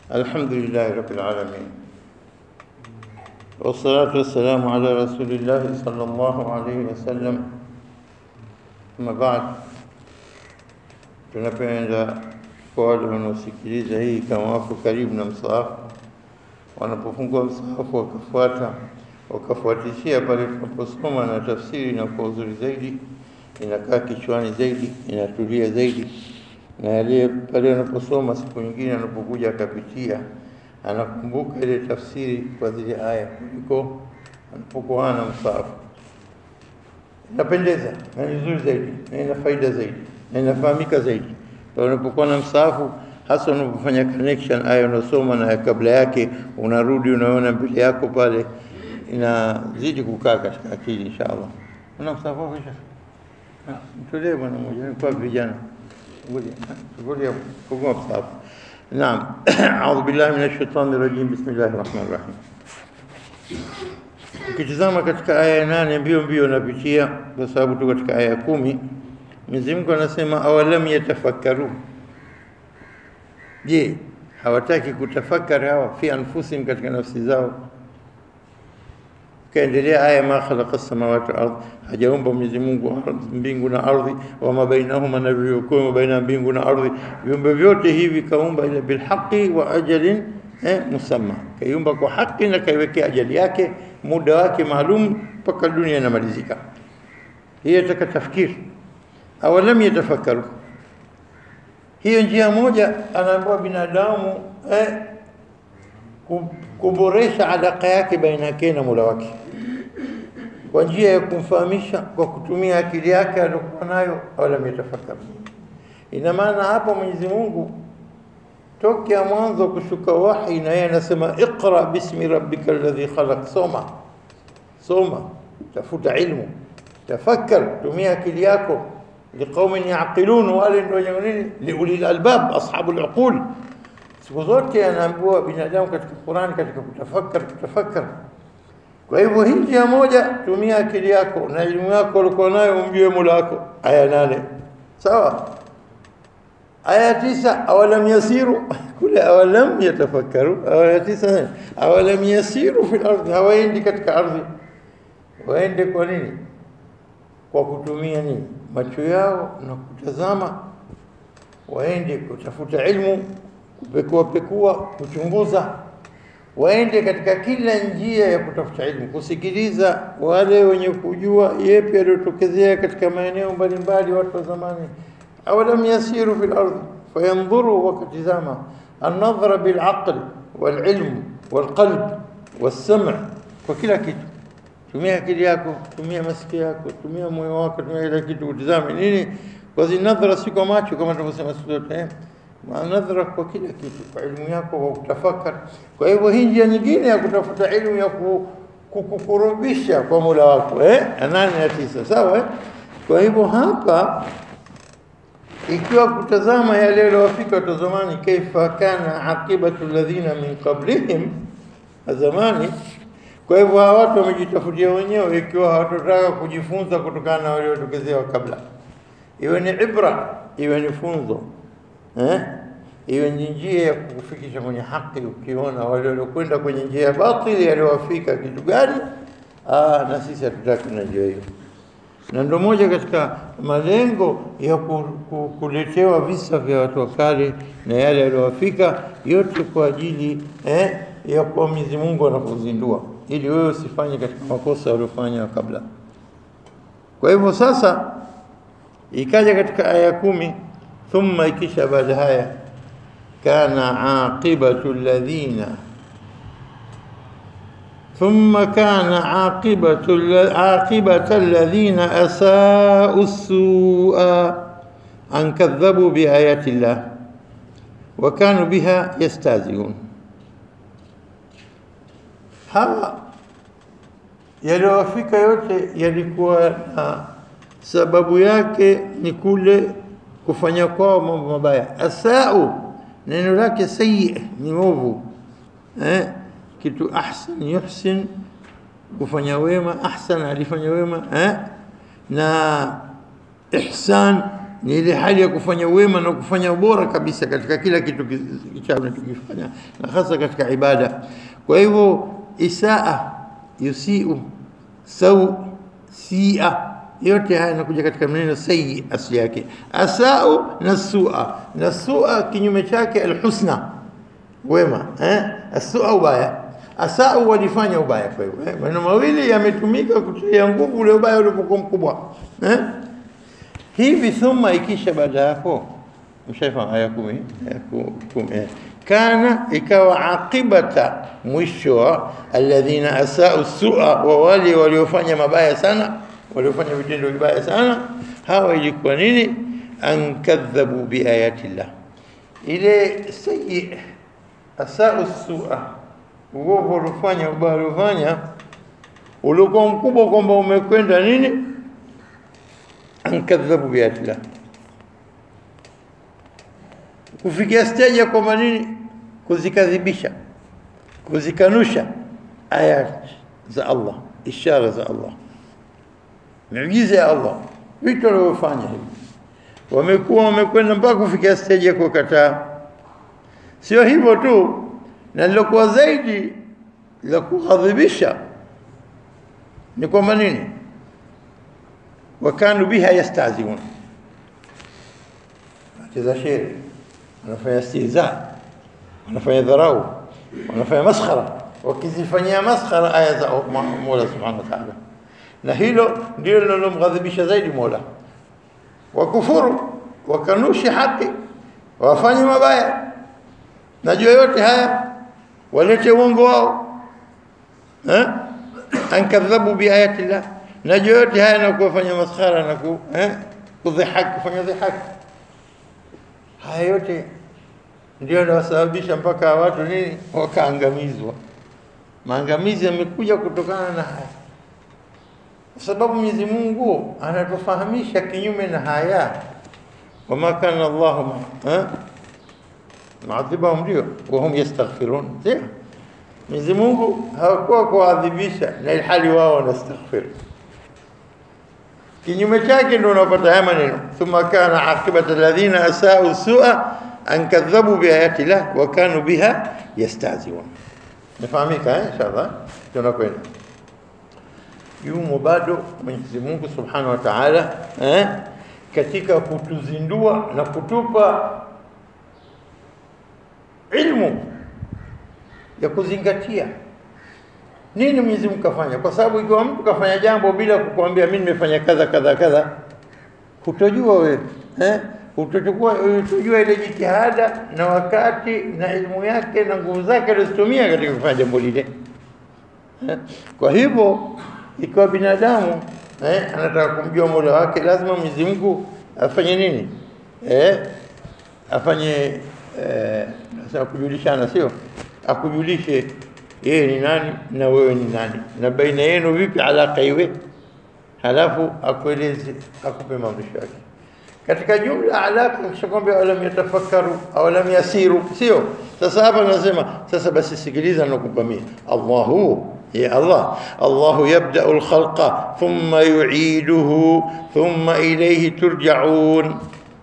الحمد لله رب العالمين والصلاة والسلام على رسول الله صلى الله عليه وسلم أما بعد tunapenda kwa wale wanaosikiliza hii kama wako karibu na msaafu, wanapofungua msaafu wakafuata wakafuatishia pale tunaposoma na tafsiri na kwa uzuri zaidi, inakaa kichwani zaidi, inatulia zaidi, na yale pale anaposoma siku nyingine anapokuja akapitia, anakumbuka ile tafsiri kwa zile aya kuliko anapokuwa na msaafu. Inapendeza na ni nzuri zaidi na ina faida zaidi na inafahamika zaidi pale unapokuwa na msaafu, hasa unapofanya connection aya unasoma na kabla yake, unarudi unaona mbele yako pale, inazidi kukaa katika akili inshallah. Una msaafu wako kisha mtolee bwana mmoja kwa vijana ngoja ngoja kugua msaafu. Naam, a'udhu billahi minash shaitani rajim. Bismillahir rahmanir rahim. Ukitizama katika aya ya nane mbio mbio napitia, kwa sababu tu katika aya ya kumi Mwenyezi Mungu anasema awalam yatafakkaru, je, hawataki kutafakari hawa fi anfusihim, katika nafsi zao. Kaendelea aya ma khalaqa samawati wal ardh, hajaumba Mwenyezi Mungu mbingu na ardhi, wama bainahuma, na vilivyokuwa baina mbingu na ardhi, viumbe vyote hivi kaumba ila bilhaqi wa ajalin eh, musamma, kaiumba kwa haki na kaiwekea ajali yake, muda wake maalum mpaka dunia inamalizika. Hii yataka tafkiri awalam yatafakaru. Hiyo njia moja anaambiwa binadamu eh, kuboresha alaka yake baina yake na Mola wake kwa njia ya kumfahamisha kwa kutumia akili yake aliyokuwa nayo, awalam yatafakaru. Ina maana hapa Mwenyezi Mungu tokea mwanzo kushuka wahi, na yeye anasema iqra bismi rabbika alladhi khalaq, soma soma, tafuta ilmu, tafakkar, tumia akili yako liqaumin yaqilun, wale ndio wenye nini, liulil albab, ashabul uqul. Siku zote anaambiwa binadamu katika Qur'an, katika kutafakar, kutafakar. Kwa hivyo hii njia moja, tumia akili yako na elimu yako ulikuwa nayo, umjue Mola wako. Aya nane sawa. Aya tisa, awalam yasiru kule, awalam yatafakkaru. Aya tisa, awalam yasiru fil ardhi, hawaendi katika ardhi. Waende kwa nini? Kwa kutumia nini? macho yao na kutazama, waende kutafuta ilmu, kupekua pekua, kuchunguza, waende katika kila njia ya kutafuta ilmu, kusikiliza wale wenye kujua yepi yaliyotokezea katika maeneo mbalimbali, watu wa zamani. awalam yasiru fil ardhi fayandhuru, wakatizama annadhra bilaql walilm walqalb walsam, kwa kila kitu tumia akili yako, tumia masikio yako, tumia moyo wako, tumia kila kitu, utizame nini. Kwa nadhara si kwa macho kama tunavyosema siku zote eh, nadhara kwa kila kitu, kwa elimu yako, kwa kutafakari. Kwa hivyo hii njia nyingine ya kutafuta elimu ya kukukurubisha kwa Mola wako eh, nane na tisa, sawa eh? Kwa hivyo hapa ikiwa kutazama yale yaliyowafika watu zamani, kaifa kana aqibatu alladhina min qablihim, zamani kwa hivyo hawa watu wamejitafutia wenyewe, ikiwa hawatotaka kujifunza kutokana na waliotokezea kabla, iwe ni ibra, iwe ni funzo eh? iwe ni njia ya kukufikisha kwenye haki. Ukiona wale waliokwenda kwenye njia ya batili yaliowafika kitu gani, ah, na sisi hatutaki na njia hiyo. Na ndio moja katika malengo ya ku, ku, kuletewa visa vya watu wa kale na yale yaliowafika, yote kwa ajili eh, ya kwa Mwenyezi Mungu anapozindua ili wewe usifanye katika makosa waliofanya kabla. Kwa hivyo sasa ikaja katika aya kumi, thumma, ikisha baada haya, kana aqibatu alladhina thumma kana aqibatu aqibata alladhina asau sua an kadhabu biayati llah wa kanu biha yastahziun hawa yaliyowafika yote yalikuwa na sababu yake ni kule kufanya kwao mambo mabaya. Asau neno lake sayi ni ovu eh? kitu ahsan yuhsin, kufanya wema. Ahsan alifanya wema eh? na ihsan ni ile hali ya kufanya wema na kufanya ubora kabisa katika kila kitu tunachokifanya na hasa katika ibada. Kwa hivyo isaa, yusiu, sau, sia, yote haya yanakuja katika maneno sayyi asli yake. Asau na sua, na sua kinyume chake alhusna, wema eh? Asua ubaya, asau walifanya ubaya. Kwa hivyo eh? maneno mawili yametumika kutia nguvu ule ubaya ulipokuwa mkubwa eh? hivi thumma ikisha baada hapo mshaifahamu aya kumi aya kumi eh. kana ikawa aqibata mwisho wa alladhina asau sua wa wale waliofanya mabaya sana waliofanya vitendo vibaya sana hawa ilikuwa nini ankadhabu biayati llah ile sayi asau sua uovu uliofanya ubaya uliofanya ulikuwa mkubwa kwamba umekwenda nini ankadhabu biayati llah kufikia stage ya kwamba nini kuzikadhibisha kuzikanusha aya za Allah ishara za Allah miujiza ya Allah vitu walivyofanya hivi wamekuwa wamekwenda mpaka kufikia stage ya kukataa sio hivyo tu na lilokuwa zaidi la kughadhibisha ni kwamba nini wakanu biha yastaziun wacheza shere wanafanya istihza wanafanya dharau wanafanya maskhara wakizifanyia maskhara aya za Mola subhanahu wa ta'ala na hilo ndio linalomghadhibisha zaidi Mola wakufuru wakanushi haki wafanye mabaya najua yote haya walete uongo wao eh ankadhabu biayati llah najua yote haya na kuwafanya maskhara na ku eh kudhihaki kufanya dhihaki haya yote ndio yanasababisha mpaka watu nini wakaangamizwa. Maangamizi yamekuja kutokana na haya, kwa sababu Mwenyezi Mungu anatufahamisha kinyume na haya, wama kana Allahu maadhibahum, ndio wahum yastaghfirun, ndio Mwenyezi Mungu hakuwa kuadhibisha na ilhali wao wanastaghfir. Kinyume chake ndio unapata haya maneno, thumma kana aqibatu alladhina asau sua an kadhabu biayati llah wa kanu biha yastahziun. Nafahamika eh, inshallah tunakwenda yumo bado Mwenyezi Mungu Subhanahu wa Ta'ala eh, katika kutuzindua na kutupa ilmu ya kuzingatia nini Mwenyezi Mungu kafanya, kwa sababu ikiwa mtu kafanya jambo bila kukuambia mimi nimefanya kadha kadha kadha, hutojua wewe eh utachukua utajua ile jitihada na wakati na elimu yake na nguvu zake alizotumia katika kufanya jambo lile. Kwa hivyo ikiwa binadamu eh, anataka kumjua Mola wake, lazima Mwenyezi Mungu afanye nini? Eh, afanye eh, nasema kujulishana, sio akujulishe yeye ni nani na wewe ni nani, na baina yenu vipi alaka iwe, halafu akueleze, akupe maamrisho yake katika jumla alaka kisha kwamba alam yatafakkaru au lam yasiru, sio? Sasa hapa nasema sasa, basi sikiliza nakupa mimi. Allahu ya Allah, Allahu yabda'u al-khalqa thumma yu'iduhu thumma ilayhi turja'un.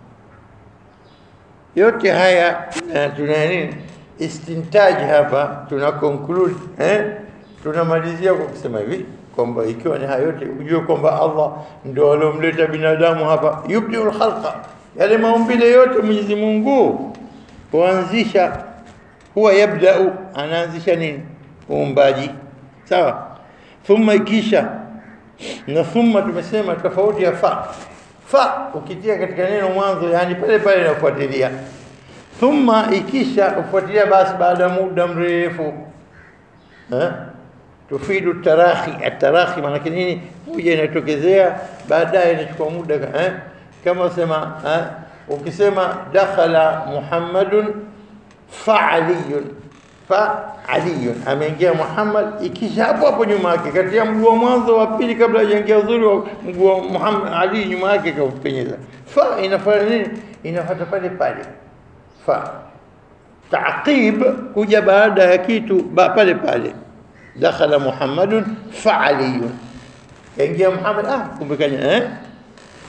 Yote haya tuna nini? Istintaj hapa tuna conclude eh, tunamalizia kwa kusema hivi kwamba ikiwa ni hayo yote ujue kwamba Allah ndio aliomleta binadamu hapa, yubdiul khalqa, yale maumbile yote Mwenyezi Mungu huanzisha, huwa yabdau, anaanzisha nini? Uumbaji, sawa. Thumma ikisha na thumma, tumesema tofauti ya fa fa, ukitia katika neno mwanzo, yani pale pale inafuatilia. Thumma ikisha ufuatilia, basi baada ya muda mrefu eh tufidu tarahi. Atarahi maana nini? Huja inatokezea baadaye, inachukua muda eh? Kama sema eh? ukisema dakhala Muhammadun fa aliyun fa aliyun, ameingia Muhammad, ikisha hapo hapo nyuma yake, kati ya mguu wa mwanzo wa pili, kabla hajaingia uzuri wa mguu wa Muhammad Ali, nyuma yake kaupenyeza fa, inafanya nini? Inafuata pale pale fa. Taqib kuja baada ya kitu ba pale pale dakhala Muhammadun fa aliyun, kaingia Muhammad, ah, kumbe kanya eh,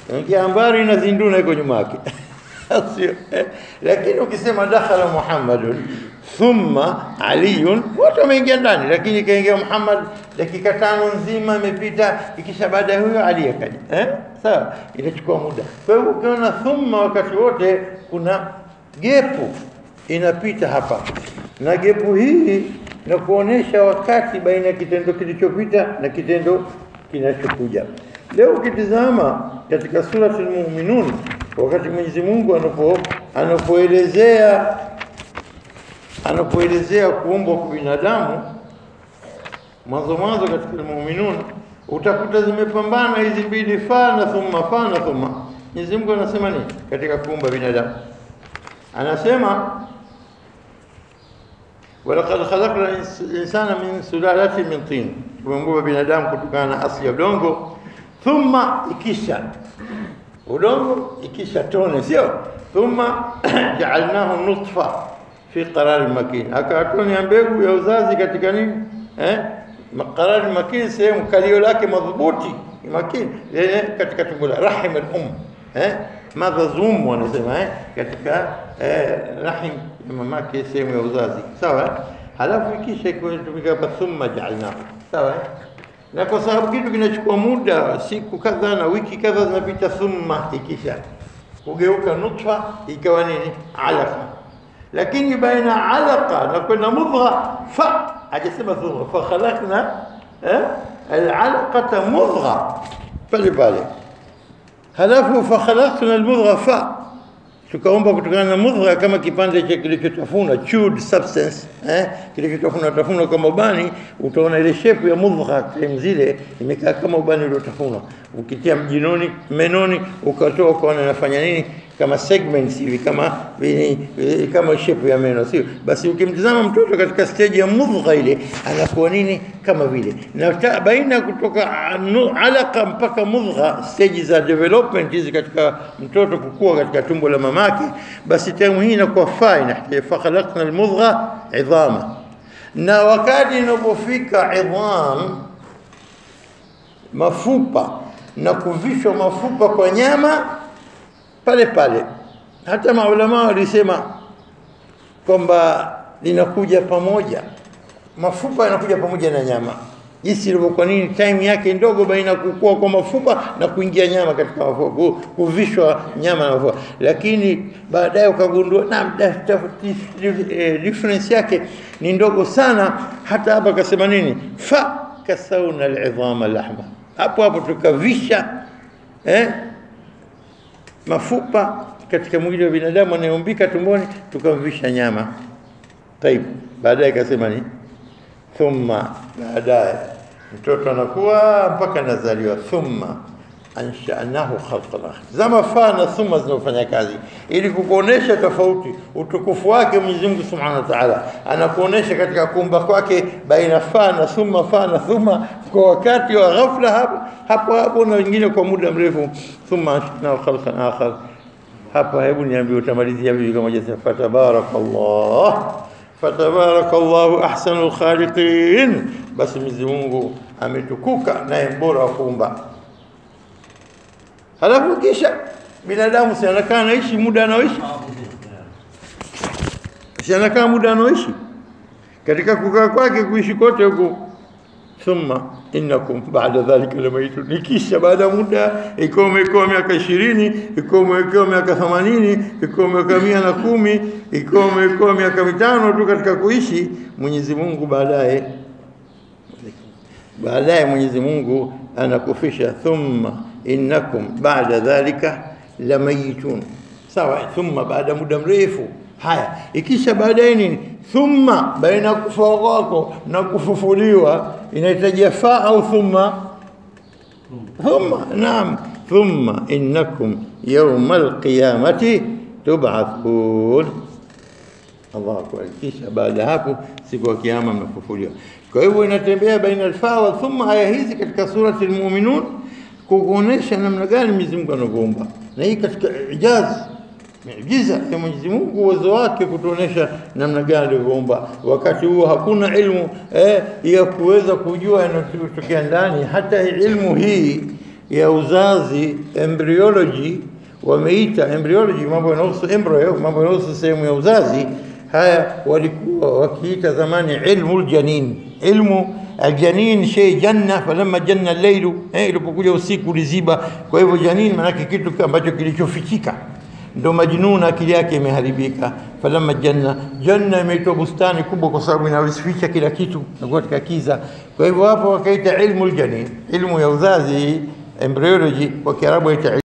ingia ambari na zinduna iko nyuma yake sio eh? lakini ukisema dakhala Muhammadun thumma aliyun wote wameingia ndani, lakini ikaingia Muhammad dakika tano nzima imepita, ikisha baada ya huyo Ali akaja eh? Sawa, inachukua muda. Kwa hivyo ukiona thumma wakati wote kuna gepu inapita hapa, na gepu hii na kuonesha wakati baina ya kitendo kilichopita na kitendo kinachokuja. Leo ukitizama katika suratul Muminun, wakati Mwenyezi Mungu anapo anapoelezea anapoelezea kuumbwa kwa binadamu mwanzo mwanzo katika Muminun utakuta zimepambana hizi mbili, fa na thumma, fa na thumma. Mwenyezi Mungu anasema nini katika kuumba binadamu? Anasema walaqad khalaqna insana min sulalatin min tin, tumeumba binadamu kutokana na asili ya udongo. Thumma, ikisha udongo, ikisha tone, sio thumma jaalnahu nutfa fi qarari makin, akatoni ya mbegu ya uzazi katika nini eh? qarari makin, sehemu kalio lake madhubuti makini, lenye katika tumbo la rahim al-um eh? madha zum wanasema eh? katika eh, rahim ya mamake, sehemu ya uzazi sawa. Halafu ikisha ikitumika hapa thumma jaalnahu sawa eh? na kwa sababu kitu kinachukua muda, siku kadhaa na wiki kadhaa zinapita, thumma ikisha kugeuka nutfa ikawa nini alaqa lakini baina alaqa na kwenda mudgha fa hajasema thumma fa khalaqna eh, alalaqata mudgha pale pale, halafu fa khalaqna almudgha fa tukaomba kutokana na mudgha kama kipande cha kilichotafuna chewed substance eh, kilichotafuna tafuna kama ubani, utaona ile shepu ya mudgha sehemu zile imekaa kama ubani uliotafuna. Ukitia mjinoni menoni, ukatoa ukaona inafanya nini kama segments hivi kama vini, kama shepu ya meno, sio basi. Ukimtizama mtoto katika stage ya mudgha ile anakuwa nini kama vile, na baina kutoka alaka mpaka mudgha, stage za development hizi katika mtoto kukua katika tumbo la mamake, basi time hii inakuwa fa inahitaji fa khalaqna almudgha idhama, na wakati inapofika idham mafupa na kuvishwa mafupa kwa nyama pale pale. Hata maulama walisema kwamba linakuja pamoja, mafupa yanakuja pamoja na nyama, jinsi ilivyo. Kwa nini? Time yake ndogo baina kukua kwa mafupa na kuingia nyama katika mafupa, kuvishwa nyama na mafupa, lakini baadaye ukagundua na difference yake ni ndogo sana. Hata hapa kasema nini, fa kasauna alidhama lahma, hapo hapo tukavisha eh mafupa katika mwili wa binadamu anayeumbika tumboni, tukamvisha nyama. Taib, baadaye ikasema ni thumma, baadaye mtoto anakuwa mpaka anazaliwa, thumma anshanahu khalqan akhar. Zama fa na thumma zinafanya kazi ili kukuonesha tofauti, utukufu wake Mwenyezi Mungu Subhanahu wa Ta'ala anakuonesha katika kuumba kwake baina fa na thumma, fa na thumma, kwa wakati wa ghafla hapo hapo hapo, na wengine kwa muda mrefu. Thumma anshanahu khalqan akhar. Hapa hebu niambie, utamalizia vipi kama jasa? Fatabarakallah, fatabarakallahu ahsanul khaliqin. Basi Mwenyezi Mungu ametukuka naye mbora wa kuumba Halafu kisha binadamu si anakaa anaishi muda anaoishi, si anakaa muda anaoishi katika kukaa kwake kuishi kote huko. Thumma innakum ba'da dhalika lamayitun, ikisha baada muda, ikiwa umewekewa miaka ishirini, ikiwa umewekewa miaka themanini, ikiwa umewekewa mia na kumi, ikiwa umewekewa miaka mitano tu katika kuishi, Mwenyezi Mungu baadaye baadaye Mwenyezi Mungu anakufisha thumma innakum ba'da dhalika lamayitun. Sawa, thumma baada muda mrefu. Haya, ikisha baadaye nini? Thumma, baina kufa kwako na kufufuliwa inahitaji fa au thumma? Thumma, naam, thumma innakum yawma alqiyamati tub'athun. Allahu akbar. Kisha baada hapo siku ya kiyama mnafufuliwa. Kwa hivyo inatembea baina alfa wa thumma. Aya hizi katika surati Almuminun kukuonesha namna gani Mwenyezi Mungu anavyoumba, na hii katika ijaz miujiza ya Mwenyezi Mungu, uwezo wake kutuonesha namna gani alivyoumba. Wakati huo hakuna ilmu eh, ya kuweza kujua yanayotokea ndani. Hata ilmu hii ya uzazi embryology wameita embryology, mambo yanahusu embryo, mambo yanahusu sehemu ya uzazi. Haya walikuwa wakiita zamani ilmu aljanin, ilmu aljanin shay janna, falamma janna al-lailu, eh, ilipokuja usiku uliziba. Kwa hivyo janin maanake kitu ambacho kilichofichika ndo majnun, akili yake imeharibika. Falamma janna, janna imeitwa bustani kubwa kwa sababu inaficha kila kitu na katika kiza. Kwa hivyo hapo wakaita ilmu aljanin, ilmu ya uzazi embryology, kwa Kiarabu ita